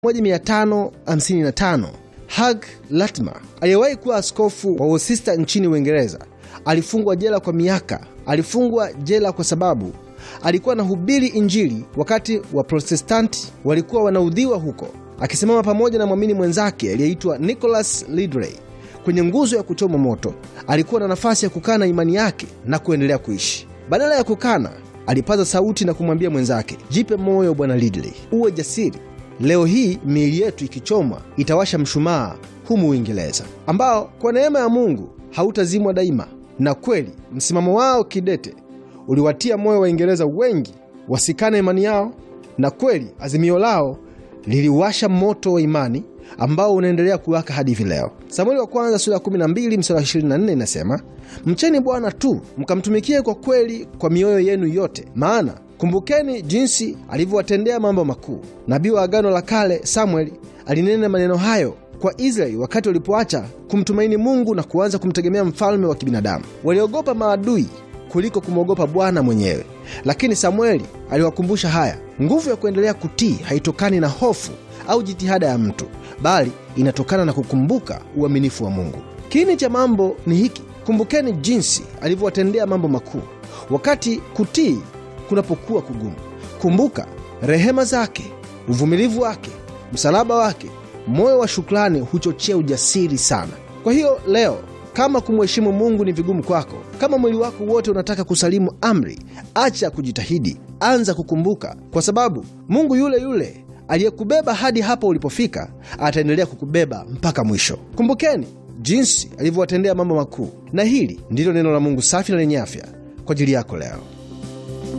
1555 Hugh Latimer aliyewahi kuwa askofu wa Worcester nchini Uingereza alifungwa jela kwa miaka. Alifungwa jela kwa sababu alikuwa anahubiri Injili wakati wa Protestanti walikuwa wanaudhiwa huko, akisimama pamoja na mwamini mwenzake aliyeitwa Nicholas Ridley kwenye nguzo ya kuchoma moto. Alikuwa na nafasi ya kukana imani yake na kuendelea kuishi. Badala ya kukana, alipaza sauti na kumwambia mwenzake, jipe moyo bwana Ridley, uwe jasiri. Leo hii miili yetu ikichomwa itawasha mshumaa humu Uingereza, ambao kwa neema ya Mungu hautazimwa daima. Na kweli msimamo wao kidete uliwatia moyo Waingereza wengi wasikane imani yao, na kweli azimio lao liliwasha moto wa imani ambao unaendelea kuwaka hadi hivi leo. Samueli wa kwanza sura ya 12 mstari wa 24 inasema, mcheni Bwana tu mkamtumikie kwa kweli kwa mioyo yenu yote, maana kumbukeni jinsi alivyowatendea mambo makuu. Nabii wa Agano la Kale Samueli alinena maneno hayo kwa Israeli wakati walipoacha kumtumaini Mungu na kuanza kumtegemea mfalme wa kibinadamu. Waliogopa maadui kuliko kumwogopa Bwana mwenyewe. Lakini Samueli aliwakumbusha haya, nguvu ya kuendelea kutii haitokani na hofu au jitihada ya mtu, bali inatokana na kukumbuka uaminifu wa Mungu. Kiini cha mambo ni hiki: kumbukeni jinsi alivyowatendea mambo makuu. Wakati kutii kunapokuwa kugumu, kumbuka rehema zake, uvumilivu wake, msalaba wake. Moyo wa shukrani huchochea ujasiri sana. Kwa hiyo leo kama kumheshimu Mungu ni vigumu kwako, kama mwili wako wote unataka kusalimu amri, acha kujitahidi, anza kukumbuka, kwa sababu Mungu yule yule aliyekubeba hadi hapo ulipofika ataendelea kukubeba mpaka mwisho. Kumbukeni jinsi alivyowatendea mambo makuu, na hili ndilo neno la Mungu safi na lenye afya kwa ajili yako leo.